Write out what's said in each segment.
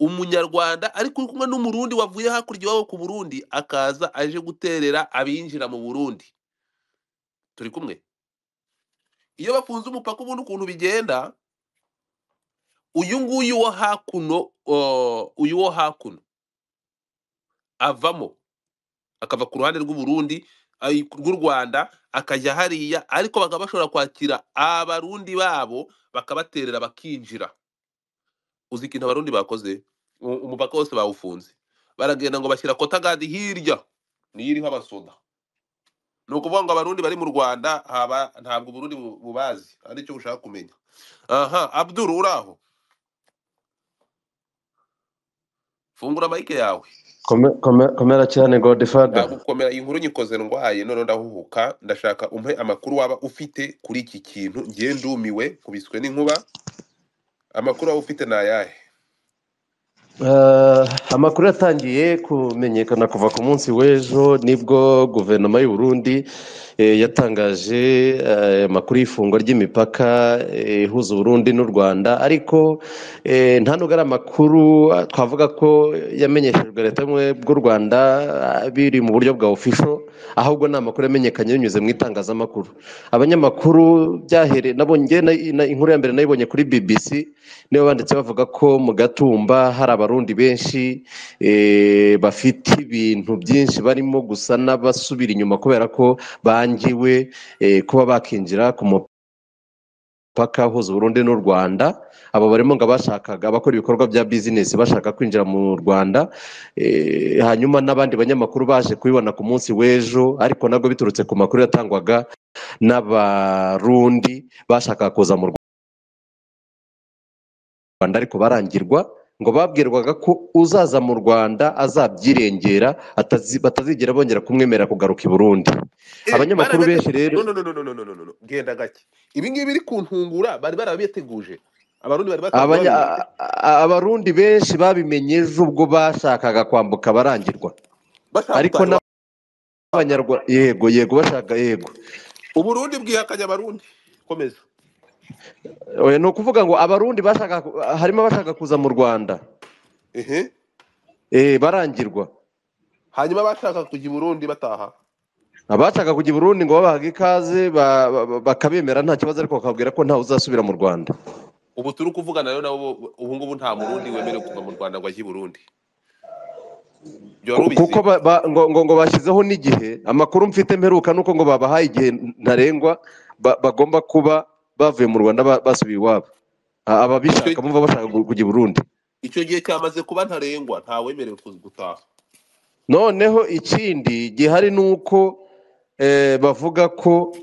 umunyarwanda ariko uri kumwe n'umurundi wavuye hakurya iwabo ku burundi akaza aje guterera abinjira mu burundi turi kumwe iyo bafunze umupaka ubundi ukuntu bigenda uyu nguyu wo hakuno o- uyu wo hakuno avamo akava ku ruhande rw'uburundi ay- rw'u rwanda akajya hariya ariko bakaba bashobora kwakira abarundi babo bakabaterera bakinjira uzi ikintu abarundi bakoze U- umupaka wose bawufunze baragenda ngo bashyira kotagadi hirya niyo iriho abasoda ni ukuvuga ngo abarundi bari mu rwanda haba ntabwo uburundi bu- bubazi hari icyo bushaka kumenya aha abduru uraho fungura mayike yawe Kome- kome- komera cyane godifada ndagukomera iyi nkuru nyikoze ndwaye none ndahuhuka ndashaka umpe amakuru waba ufite kuri iki kintu ngiye ndumiwe nkubiswe n'inkuba amakuru waba ufite ni ayahe Eh, amakuru yatangiye kumenyekana kuva ku munsi w'ejo nibwo guverinoma y'u Burundi eh, yatangaje eh, amakuru y'ifungwa ry'imipaka eh, ihuza uburundi n'u rwanda ariko eh, nta nubwo ari amakuru ah, twavuga ko yamenyeshejwe leta y'ubumwe bw'u rwanda ah, biri mu buryo bwa ofisho ahubwo ni amakuru yamenyekanye binyuze mu itangazamakuru abanyamakuru byahereye nabo njye na- na- inkuru ya mbere nayibonye kuri bbc nibo banditse bavuga ko mu gatumba hari abarundi benshi eh, bafite ibintu byinshi barimo gusa n'abasubira inyuma kubera ko bangiwe eh, kuba bakinjira ku mu mupaka uhuza Burundi n'u Rwanda abo barimo ngo abashakaga abakora ibikorwa bya bizinesi bashaka kwinjira mu Rwanda eh, hanyuma n'abandi banyamakuru baje kubibona ku munsi w'ejo ariko nabwo biturutse ku makuru yatangwaga n'abarundi bashakaga kuza mu Rwanda ariko barangirwa ngo babwirwaga ko uzaza mu Rwanda azabyirengera atazi- batazigera bongera kumwemera kugaruka i Burundi Eh, abanyamakuru benshi barabitegura rero no no no no no no no no no genda gake ibi ngibi biri kuntungura bari barabiteguje abarundi bari basanzwe Abanya- babizi a- a- abarundi benshi babimenye ejo ubwo bashakaga kwambuka barangirwa bashaka ariko gutahirwa n'abanyarwanda yego yego bashaka yego uburundi bwihakanye abarundi komeza Oya, ni ukuvuga ngo abarundi bashaka harimo abashaka kuza mu rwanda ehe eh, barangirwa hanyuma bashaka kujya i burundi bataha abashaka kujya i burundi ngo babahaga ikaze ba- ba- ba- bakabemera nta kibazo ariko bakabwira ko ntawe uzasubira mu rwanda ubu turi kuvugana rero nabo ubu ngubu nta murundi wemerewe kuva mu rwanda ngo ajye i burundi ibyo wari Ku- ubizi kuko ba, ba, ngo, ngo, ngo bashyizeho n'igihe amakuru mfite mperuka nuko ngo babahaye igihe ntarengwa ba, bagomba kuba bavuye mu rwanda ba- basubiye iwabo icyo A- ababishaka bumva bashaka gu- kujya i burundi icyo gihe cyamaze kuba ntarengwa nta wemerewe kuza gutaha noneho ikindi gihari ni uko eh, bavuga ko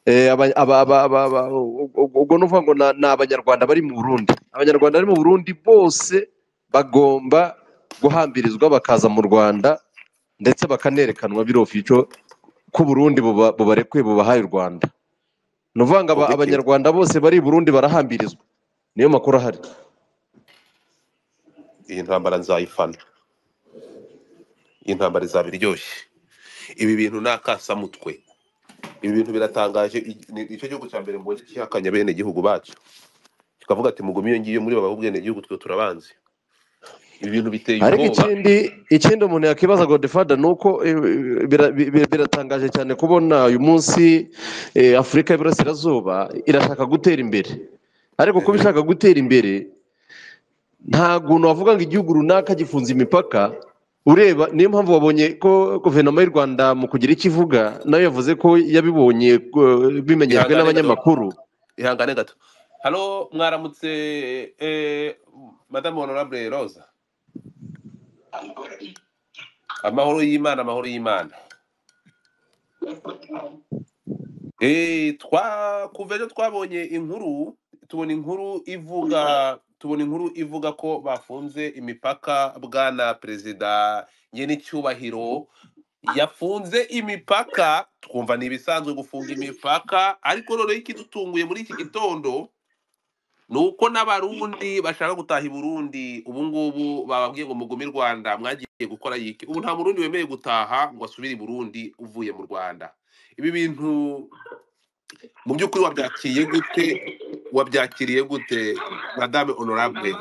eh, aba- aba- aba- aba- aba- u- u- ubwo ni ukuvuga ngo na- ni abanyarwanda bari mu burundi abanyarwanda bari mu burundi bose bagomba guhambirizwa bakaza mu rwanda ndetse bakanerekanwa biro fico ko Burundi buba- bubarekuye bubahaye u Rwanda ni ukuvuga ngo aba- objective abanyarwanda bose bari i Burundi barahambirizwa niyo makuru ahari iyi ntambara nzayifana iyi ntambara izaba iryoshye ibi bintu ni akasamutwe ibi bintu biratangaje i- ni icyo gihugu cya mbere mbonye cyihakanye bene igihugu bacu kikavuga ati mugume iyo ngiyo muri baba bwene igihugu twe turabanzi ibi bintu biteye ariko ubwoba ikindi ikindi umuntu yakibaza Godefada ni uko eh, bira- bi- bi- biratangaje cyane kubona uyu munsi eh, Afurika y'Iburasirazuba irashaka gutera imbere ariko kuba Ehe. ishaka gutera imbere nta guntu wavuga ngo igihugu runaka gifunze imipaka ureba niyo mpamvu wabonye ko guverinoma y'u rwanda mu kugira icyo ivuga nayo yavuze ko yabibonye eh, bimenyeshwe ihangane gato n'abanyamakuru ihangane gato halo mwaramutse eh, madamu honorable rosa amahoro y'imana amahoro y'imana Eh, twakuva ejo twabonye inkuru tubona inkuru ivuga tubona inkuru ivuga ko bafunze imipaka bwana perezida nyiricyubahiro yafunze imipaka twumva ni ibisanzwe gufunga imipaka ariko noneho ikidutunguye muri iki gitondo ni uko n'abarundi bashaka gutaha i burundi ubu ngubu bababwiye ngo mugume i rwanda mwagiye gukora yiki ubu nta murundi wemerewe gutaha ngo asubire i burundi uvuye mu rwanda ibi bintu mu by'ukuri wabyakiriye gute wabyakiriye gute madame honorable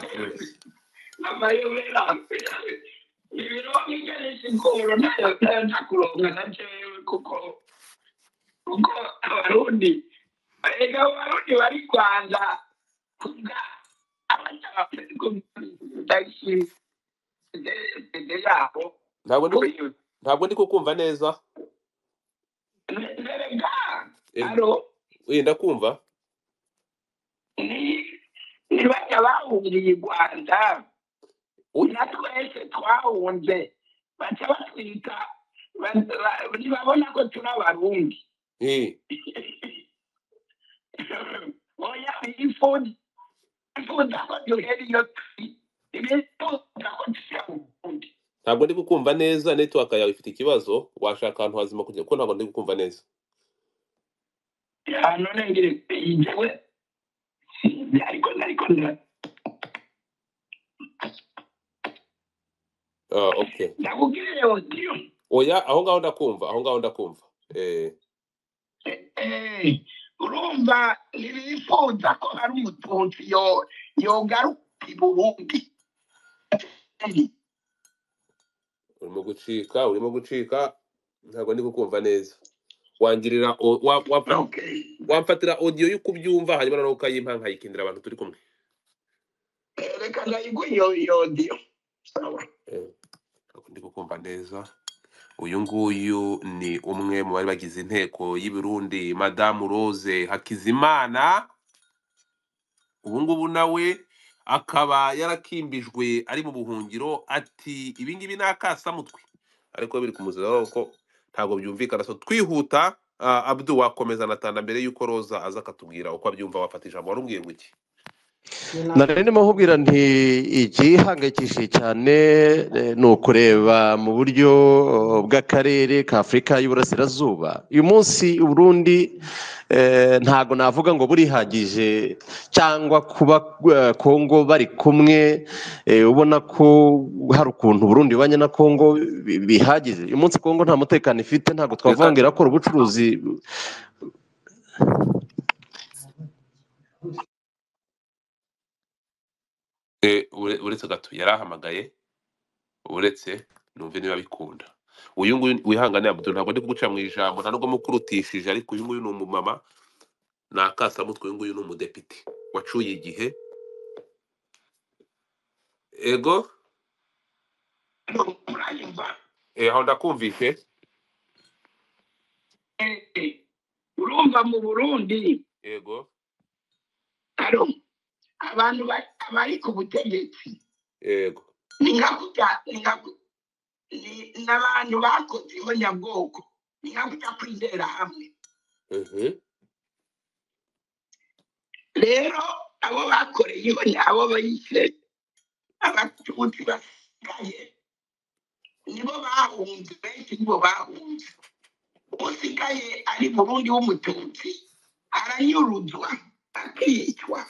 amayobera ibiro bigana siporo nayo ndakuronga na jewe kuko kuko abarundi erega abarundi bari rwanda kubwa abatabashi ndende yabo ntabwo ndi ntabwo ndi kukumva neza erega Eh, aro eh, ndakumva ni ni bajya bahungiye i rwanda na twese twahunze baca batwita ba- ba- ntibabona ko turi abarundi Eh, oya ifundi ifundi ko duhera iyo turi ibifundi ko turi abarundi ntabwo ndi kukumva neza network yawe ifite ikibazo washaka ahantu hazima kugira kuko ntabwo ndi kukumva neza hano nengere injyewe ariko ariko Ah, okay ndakubwiye odiyo oya aho ngaho ndakumva aho ngaho ndakumva eh urumva ntibifuza ko hari umututsi yo- yogaruka i burundi urimo gucika urimo gucika ntabwo ndi kukumva neza wangirira o- wa- wamfa- Okay. wamfatira audio y'uko ubyumva hanyuma noneho ukayimpa nkayikindira abantu turi kumwe Eh, reka ndayiguha iyo iyo odiyo Sawa. Eh, ntabwo ndi kukumva neza uyu nguyu ni umwe mu bari bagize inteko y'i Burundi madamu rose hakizimana ubu ngubu nawe akaba yarakimbijwe ari mu buhungiro ati ibi ngibi ni akasamutwe ariko biri kumuziraho ko ntabwo byumvikana so twihuta ah, abdu wakomeza anatanda mbere y'uko roza aza akatubwira uko abyumva wafata ijambo warubwiye ngo iki nari ndimo nkubwira nti igihangayikishije cyane eh, ni ukureba mu buryo eh, bw'akarere ka afurika y'uburasirazuba uyu munsi uburundi eh, ntago navuga ngo burihagije cyangwa kuba eh, kongo bari kumwe eh, ubona ko hari ukuntu uburundi bubanye na kongo bi- bihagije uyu munsi kongo nta mutekano ifite ntabwo twavuga reka ngo irakora ubucuruzi Eh, ure- uretse gato yarahamagaye uretse numve niba bikunda uyu nguyu wihangane Abdul ntabwo ndi kuguca mu ijambo nta nubwo mukurutishije ariko uyu nguyu ni umumama ni akasamutwe uyu nguyu ni umudepite wacuye igihe ego Murayumva? eh, aho ndakumvishe Eh, eh. urumva mu burundi ego aro abantu bari abari ku butegetsi ego ni nka kurya ni nka ku- ni- n'abantu bakoze ibonyabwoko ni nka kurya kwizera hamwe Mhm. rero abo bakoreye ibonya abo bayise abatutsi basigaye nibo bahunze benshi nibo bahunze usigaye ari burundi w'umututsi aranyuruzwa akicwa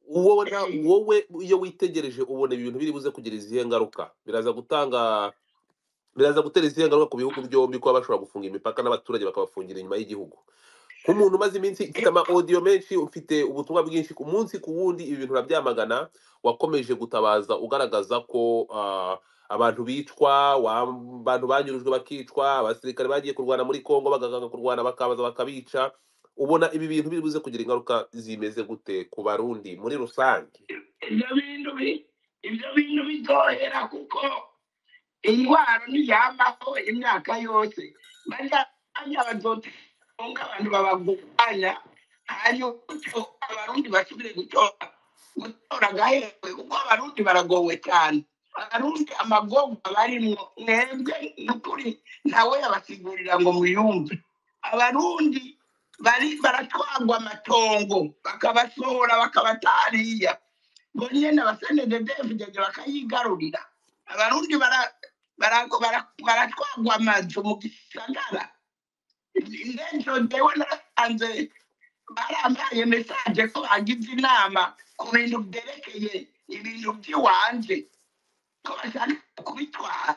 wowe na wowe iyo witegereje ubona ibintu biri buze kugira izihe ngaruka biraza gutanga biraza gutera izihe ngaruka ku bihugu byombi kuba bashobora gufunga imipaka n'abaturage bakabafungira inyuma y'igihugu nk'umuntu umaze iminsi ufite ama audio menshi ufite ubutumwa bwinshi ku munsi ku wundi ibi bintu urabyamagana wakomeje gutabaza ugaragaza ko ah, abantu bicwa wa- abantu banyurujwe bakicwa abasirikare bagiye kurwana muri congo bagakanga kurwana bakabaza bakabica ubona ibi bintu biri buze kugira ingaruka zimeze gute ku barundi muri rusange ibyo bintu bi- ibyo bintu bizohera kuko indwara ntiyamaho imyaka yose bajya bajya bazotunga abantu babaguranya hanyuma gutyo abarundi basubire gutora gutora agahewe kuko abarundi baragowe cyane abarundi amagorwa barimo mwebwe nukuri ntawe yabasigurira ngo mwiyumve abarundi bari baratwagwa amatongo bakabasohora bakabatariya ngo nyine abasenededefudede bakayigarurira abarundi bara- bara- bara- baratwagwa amazu mu gisagara ndejo ndewe nasanze barambaye mesaje ko bagize inama ku bintu byerekeye ibintu by'iwanje ko bashaka kubitwara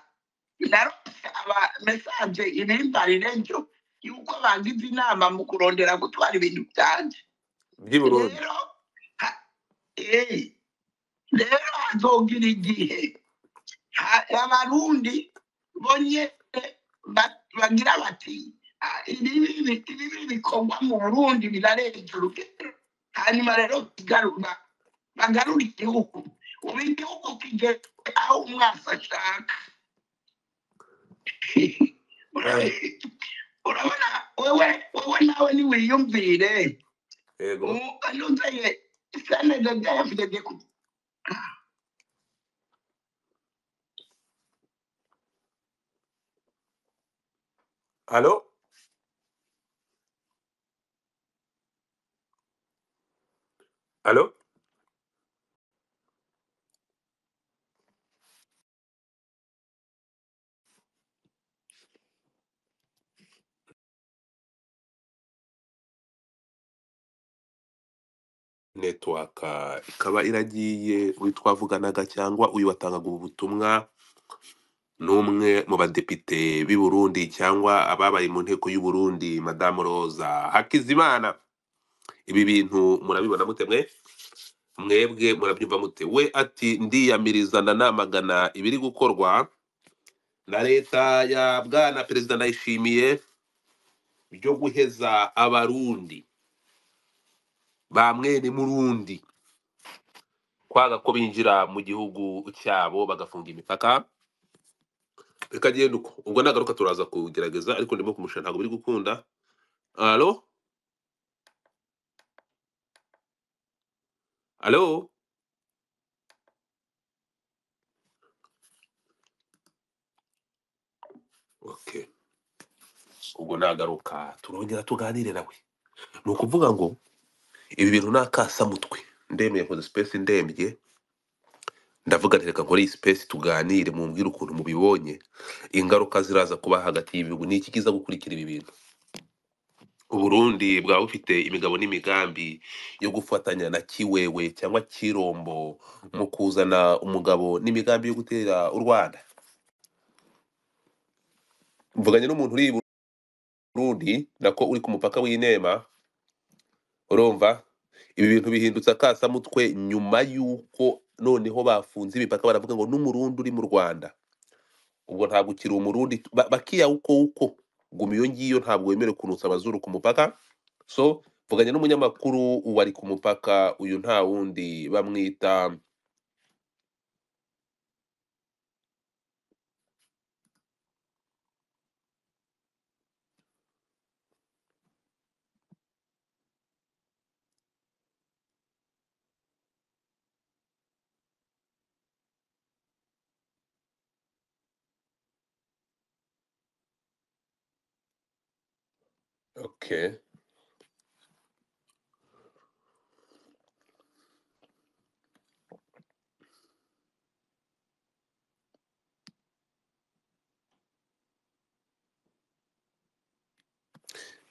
narose aba mesaje ibimbarire njo yuko bagize inama mu kurondera gutwara ibintu byanje by'i burundi rero ha- eh rero hazogira igihe ha- abarundi bonyine ba- bagira bati "Ah, ibi ibi- ibi bikorwa mu burundi birarenze urugero hanyuma rero kigarura bagarura igihugu ubu igihugu kigeze aho umwasi ashaka urabona wewe wewe nawe niwiyumvire yego nuzanye saneza byayavugaga ku halo halo netiwaka ikaba iragiye uyu twavuganaga cyangwa uyu watangaga ubu butumwa ni umwe mu badepite b'i Burundi cyangwa ababaye mu nteko y'u Burundi madamu Roza Hakizimana ibi bintu murabibona mute mwe mwebwe murabyumva mute we ati ndiyamiriza nanamagana ibiri gukorwa na leta ya bwana perezida ndayishimiye byo guheza abarundi ba mwene murundi kwanga ko binjira mu gihugu cyabo bagafunga imipaka bikagenda uko ubwo nagaruka turaza kugerageza ariko ndimo kumusha ntabwo biri gukunda alo alo okay ubwo nagaruka turongera tuganire nawe ni ukuvuga ngo ibi bintu ni akasamutwe ndemeye nkoze sipesi ndembye ndavuga nti reka nkore iyi sipesi tuganire mumbwire ukuntu mubibonye ingaruka ziraza kuba hagati y'ibihugu ni iki kiza gukurikira ibi bintu uburundi bwaba bufite imigabo n'imigambi yo gufatanya na kiwewe cyangwa kirombo mu kuzana umugabo n'imigambi yo gutera u rwanda mvuganye n'umuntu uri i burundi nako uri ku mupaka w'inema urumva ibi bintu bihindutse akasamutwe nyuma y'uko noneho bafunze imipaka baravuga ngo n'umurundi uri mu rwanda ubwo ntabwo ukiri umurundi ba- bakiya uko uko guma iyo ngiyo ntabwo wemerewe kunutsa abazuru ku mupaka so mvuganye n'umunyamakuru wari ku mupaka uyu nta wundi bamwita okay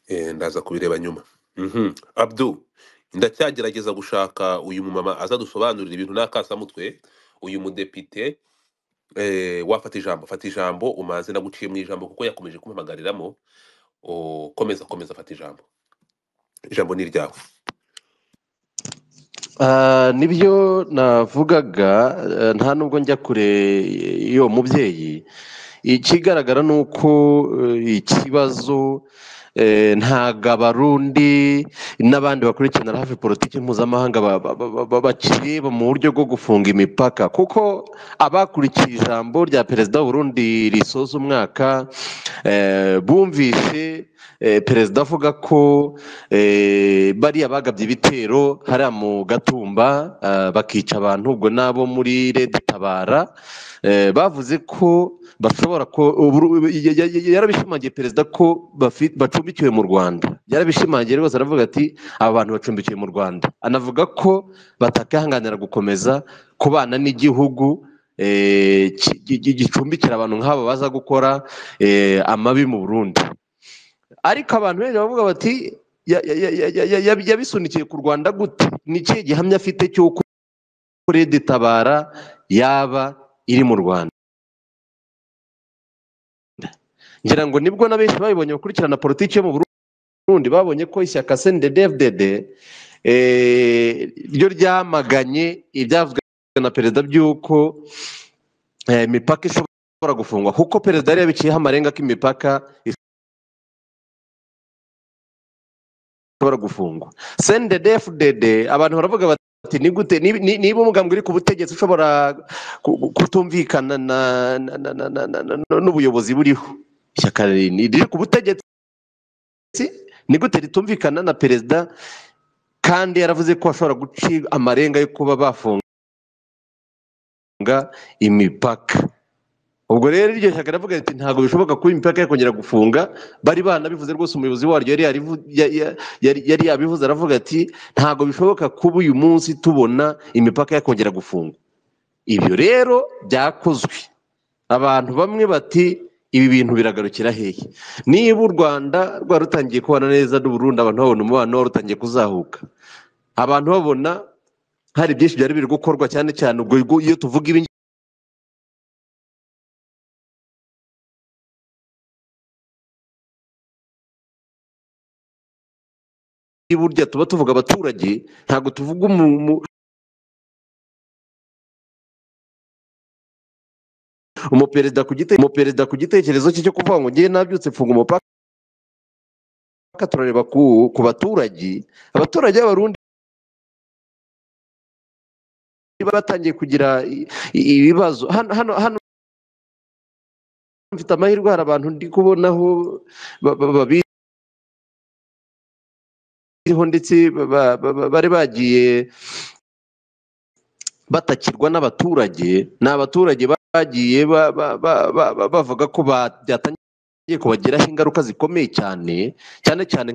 Eh, ndaza kubireba nyuma Mhm. abdu ndacyagerageza gushaka uyu mumama azadusobanurira ibintu n'akasamutwe uyu mudepite eh, wafata ijambo fata ijambo umaze naguciye mu ijambo kuko yakomeje kumpamagariramo O, komeza komeza fata ijambo ijambo ni iryawe Ah, nibyo navugaga eh, nta nubwo njya kure y'uwo mubyeyi ikigaragara ni uko eh, ikibazo eh, ntago abarundi n'abandi bakurikirana hafi politiki mpuzamahanga ba- ba- ba- ba- bakireba mu buryo bwo gufunga imipaka kuko abakurikiye ijambo rya perezida w'urundi risoza umwaka eh, bumvise eh, perezida avuga ko eh, bariya bagabye ibitero hariya mu gatumba ah, bakica abantu ubwo n'abo muri redi tabara eh, bavuze ko bashobora ko Uburu- ya- ya- ya- yarabishimangiye perezida ko bafi- bacumbikiwe mu rwanda yarabishimangiye rwose aravuga ati aba bantu bacumbikiwe mu rwanda anavuga ko batakihanganira gukomeza kubana n'igihugu eh, ki- gi- gi- gicumbikira abantu nk'abo baza gukora eh, amabi mu burundi ariko abantu benshi baravuga bati "Ya- ya- ya- ya- ya- ya- ya- yabisunikiye ku rwanda gute ni ikihe gihamya afite cy'uko redi tabara yaba iri mu rwanda ngira ngo nibwo na benshi babibonye bakurikirana politiki yo mu Burundi babonye ko ishyaka CNDD-FDD eh, ryo ryamaganye ibyavuzwe na perezida by'uko eh, imipaka ishobora gufungwa kuko perezida yari yabiciyeho amarenga ko imipaka ishobora gufungwa sende defu dede abantu baravuga bati ni gute ni- ni- niba umugambi uri ku butegetsi ushobora ku- ku- kutumvikana na na- na- na- na- na- na- n'ubuyobozi buriho ishyaka riri riri ku butegetsi ni gute ritumvikana na perezida kandi yaravuze ko bashobora guca amarenga yo kuba bafunga imipaka ubwo rero iryo shyaka riravuga riti ntabwo bishoboka kuba imipaka yakongera gufunga bari banabivuze rwose umuyobozi waryo yari yarivu- ya- ya- yari- yari yabivuze aravuga ati ntabwo bishoboka kuba uyu munsi tubona imipaka yakongera gufungwa ibyo rero byakozwe abantu bamwe bati ibi bintu biragarukira hehe niba u rwanda rwari rutangiye kubana neza n'uburundi abantu babona umubano wari utangiye kuzahuka abantu babona hari byinshi byari biri gukorwa cyane cyane ubwo ubwo iyo tuvuga ibi ngibi burya tuba tuvuga abaturage ntabwo tuvuga umu- umu- umuperezida ku gite- umuperezida ku gitekerezo cye cyo kuvuga ngo ngewe nabyutse mfunga umupaka turareba ku ku baturage abaturage b'abarundi batangiye kugira i- i- ibibazo hano hano hano mfite amahirwe hari abantu ndi kubonaho ba- ba- babizi biriho ndetse ba- ba- ba- bari bagiye batakirwa n'abaturage ni abaturage bagiye ba- ba- ba- ba- ba- bavuga ko ba- byatangiye kubagiraho ingaruka zikomeye cyane cyane cyane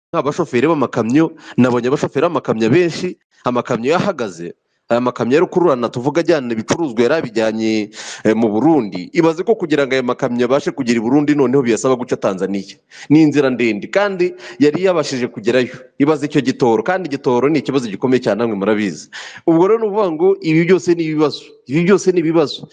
nk'abashoferi b'amakamyo nabonye abashoferi b'amakamyo benshi amakamyo yahagaze aya makamyo ya rukururana tuvuga ajyana ibicuruzwa yari abijyanye eh, mu burundi ibaze ko kugira ngo aya makamyo abashe kugera i burundi noneho biyasaba guca tanzaniya ni inzira ndende kandi yari yabashije kugerayo ibaze icyo gitoro kandi igitoro ni ikibazo gikomeye cyane namwe murabizi ubwo rero ni ukuvuga ngo ibi byose ni ibibazo ibi byose ni ibibazo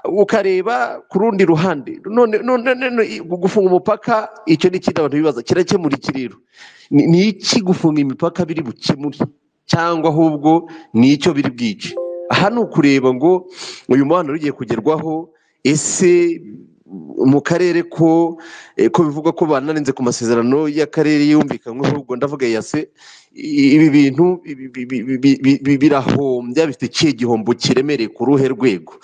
ukareba ku rundi ruhande none none none i- gufunga umupaka icyo ni ikindi abantu bibaza kirakemura iki rero ni ni iki gufunga imipaka biri bukemure cyangwa ahubwo ni icyo biri bwice aha ni ukureba ngo uyu muhanda ugiye kugerwaho ese mu karere ko eh, ko bivugwa ko banarenze ku masezerano y'akarere yumvikanyweho ubwo ndavuga ya se i- ibi bintu bi- bi- bi- bi- bi- bi- birahombya bifite ikihe gihombo kiremereye ku ruhe rwego